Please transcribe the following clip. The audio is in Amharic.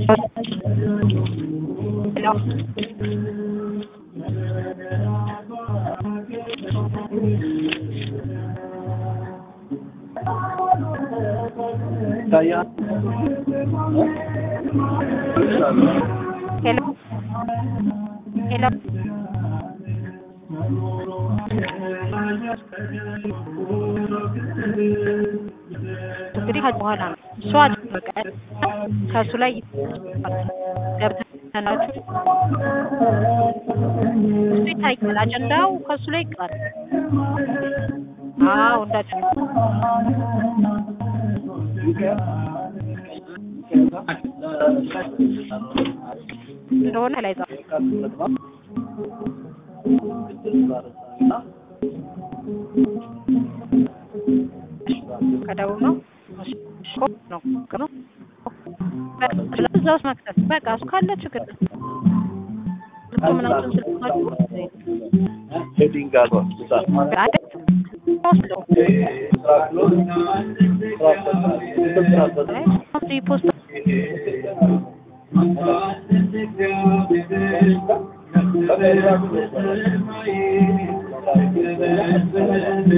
ሄሎ ይታያል። ሄሎ ሄሎ እንግዲህ ከዚህ በኋላ ነው እሷ በቃ ከእሱ ላይ ገብተናችሁ እሱ ይታያል። አጀንዳው ከእሱ ላይ ይቀራል። አዎ እንዳጀ እንደሆነ ላይ ጻፍ ከደቡብ ነው ነው ነው እዛ ውስጥ መክተት በቃ እሱ ካለ ችግር ምናምን ስልካችሁ ሄዲንግ አልባ አይደል ወስዶ ፖስት Thank you.